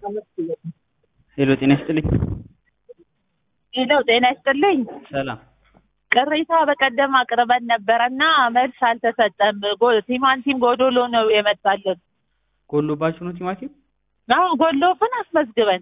ሄሎ ጤና ይስጥልኝ። ሄሎ ጤና ይስጥልኝ። ሰላም ቅሬታ በቀደም አቅርበን ነበረና መልስ አልተሰጠም። ጎ- ቲማቲም ጎዶሎ ነው የመጣልን። ጎሎባችሁ ነው ቲማቲም? አዎ ጎሎፍን አስመዝግበን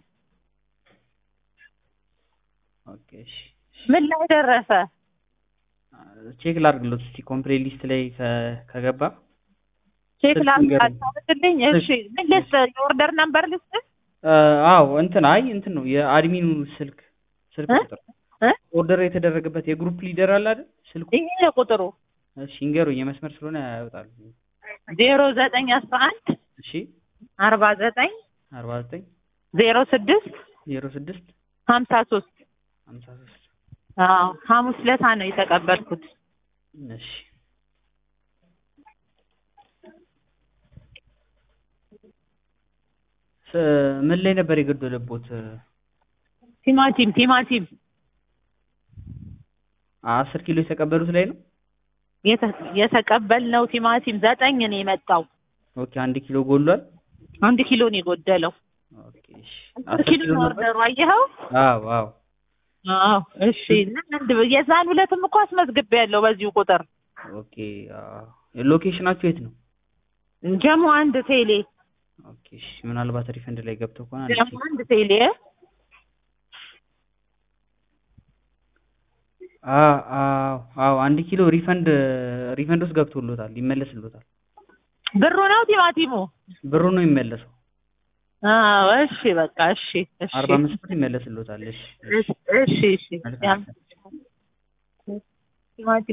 ኦኬ እሺ። ምን ላይ ደረሰ? ቼክ ላድርግሎት እስቲ ኮምፕሌት ሊስት ላይ ከ- ከገባ ቼክ ስልክ ላድርግ ንገረኝ። አታደርግልኝ? እሺ ምን ልስጥ? የኦርደር ነምበር ልስጥ? አ፣ አዎ እንትን አይ እንትን ነው የአድሚኑ ስልክ ስልክ እ? ቁጥር እ? ኦርደር የተደረገበት የግሩፕ ሊደር አለ አይደል? ስልኩ ይሄ ቁጥሩ እሺ ይንገሩኝ፣ የመስመር ስለሆነ ያወጣሉ። ዜሮ ዘጠኝ አስራ አንድ እሺ አርባ ዘጠኝ አርባ ዘጠኝ ዜሮ ስድስት ዜሮ ስድስት ሀምሳ ሶስት ሀምሳ ሶስት አዎ ሐሙስ ለታ ነው የተቀበልኩት። እሺ ስ- ምን ላይ ነበር የገደለቦት? ቲማቲም ቲማቲም አስር ኪሎ የተቀበሉት ላይ ነው። የተ- የተቀበልነው ቲማቲም ዘጠኝ ነው የመጣው። ኦኬ አንድ ኪሎ ጎሏል። አንድ ኪሎ ነው የጎደለው። ኦኬ እሺ አስር አስር ኪሎ ኪሎ ነው ነበር። ኦርደሩ አየኸው? አዎ አዎ አዎ እሺ። እና አንድ የዛን ሁለትም እኮ አስመዝግቤያለሁ በዚሁ ቁጥር ኦኬ አዎ። ሎኬሽናችሁ የት ነው? ጀሞ አንድ ቴሌ ኦኬ እሺ ምናልባት ሪፈንድ ላይ ገብተው ከሆነ አንድ ጀሞ ቼክ አንድ ቴሌ አዎ አዎ አዎ አንድ ኪሎ ሪፈንድ ሪፈንድ ውስጥ ገብቶሎታል፣ ይመለስሎታል። ብሩ ነው ቲማቲሙ? ብሩ ነው የሚመለሰው። አዎ እሺ በቃ እሺ እሺ አርባ አምስት ብር ይመለስሎታል። እሺ እሺ እሺ እሺ መልካም። ቲማቲም